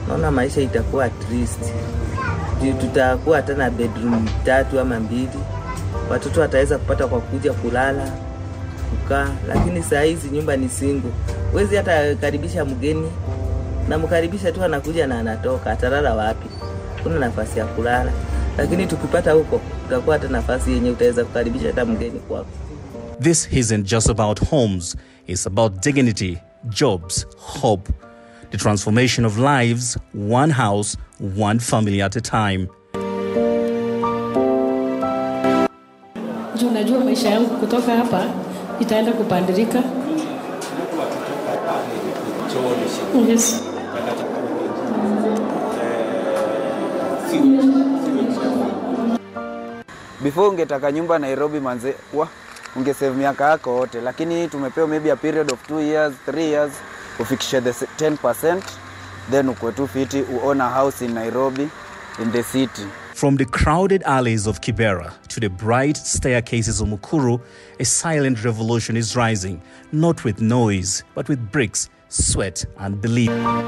naona maisha itakuwa at least juu tutakuwa hata na bedroom tatu ama mbili, watoto wataweza kupata kwa kuja kulala kukaa, lakini saa hizi nyumba ni single, huwezi hata karibisha mgeni, namkaribisha tu anakuja na anatoka, atalala wapi? Kuna nafasi ya kulala, lakini tukipata huko tutakuwa hata nafasi yenye utaweza kukaribisha hata mgeni kwako. This isn't just about homes, it's about dignity, jobs, hope, the transformation of lives, one house, one family at a time. juu najua maisha yangu kutoka hapa itaenda kupandirika. Yes. before ungetaka nyumba Nairobi manze, wa ungesave miaka yako yote, lakini tumepewa maybe a period of 2 years 3 years ufikishe the 10% then ukwe tu fiti uown a house in Nairobi in the city. From the crowded alleys of Kibera to the bright staircases of Mukuru, a silent revolution is rising, not with noise, but with bricks, sweat, and belief.